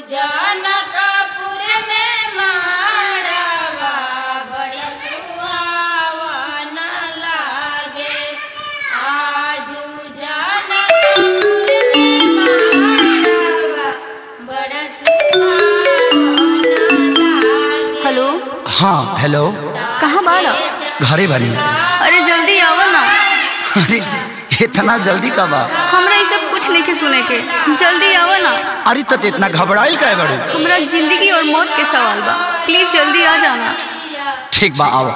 जनकपुर में माड़वा बड़ी सुहावन लागे आजू जनकपुर में माड़वा बड़ा सुहावन लागे हेलो हाँ हेलो कहाँ बाड़ा घरे बनी अरे जल्दी आवा ना अरे इतना जल्दी कब आ हमरा ये सब कुछ नहीं सुने के जल्दी आवा ना अरे तो इतना घबराइल का बड़ू हमरा जिंदगी और मौत के सवाल बा प्लीज जल्दी आ जाना ठीक बा आओ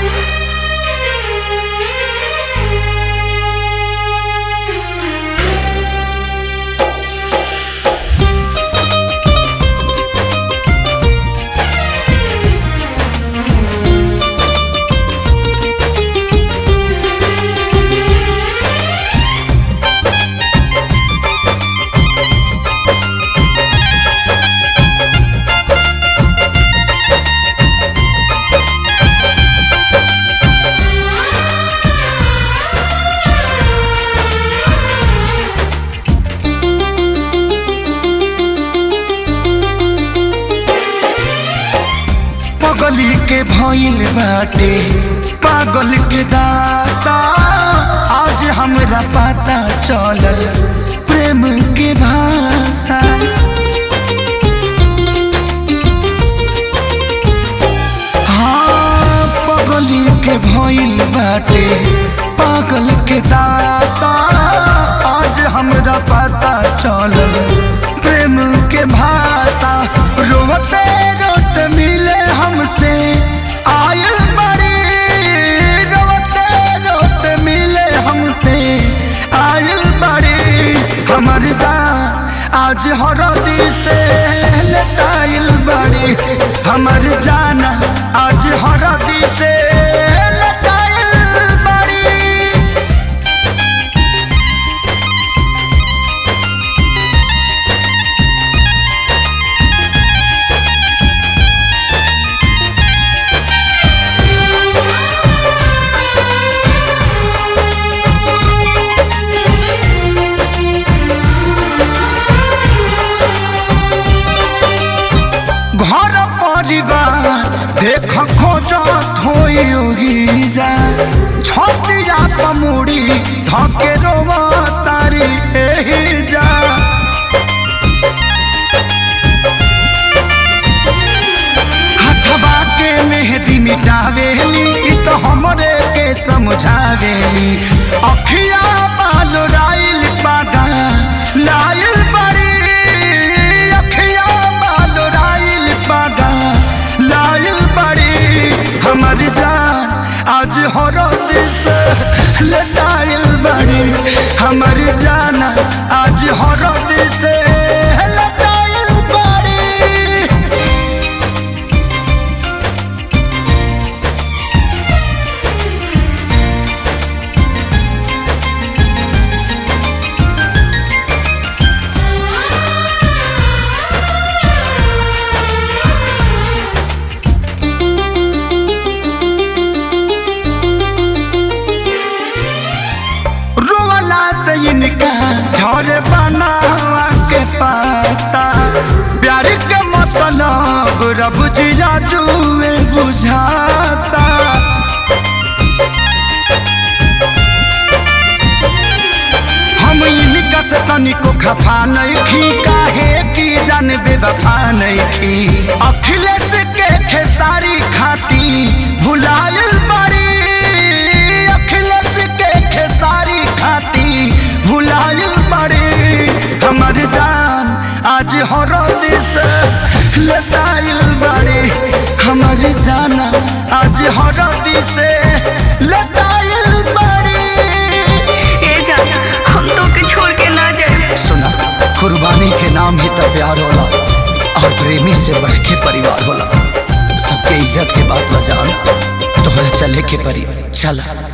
पगली के भइल बाटे पागल के दासा आज हमरा पता चलल प्रेम के भाषा हाँ पगली के भइल बाटे पागल के दासा आज हमरा पता चलल प्रेम के भाषा रोते रोते मिले हमसे आयल बड़ी रोते रोते मिले हमसे आयल बड़ी हमर जान आज हरदी से लटाइल बड़ी हमर जाना आज हरदी से लटाइल बड़ी घर परिवार देख खोजत होई जा छतिया पमुड़ी धके रोवा तारी एही जा हथवा के मेहदी मिटावेली इ तो हमरे के समझावेली अखिया बाल राइल पादा लाइल बड़ी अखिया बाल राइल पादा लाइल बड़ी हमर जान आज हरद से लटाइल बड़ी हमर जान आज हरद से लटाइल बड़ी रोवाला से इनका झरे बनावा के पाता प्यार के मतलब रब जिया जुए बुझाता हम इनका से तनिको खफा नहीं खी काहे की जान बेवफा नहीं खी अखिलेश के खेसारी खाती भुलायल बड़ी अखिलेश के खेसारी खाती भुलायल बड़ी हमर जान आज हरद से लताइल बड़ी हमर जाना आज हरद से लताइल बड़ी ए जा हम तो के छोड़ के ना जाए सुना कुर्बानी के नाम ही तो प्यार होला और प्रेमी से बढ़ के परिवार होला सबके इज्जत के बात बजान तोहरा चले के परी चल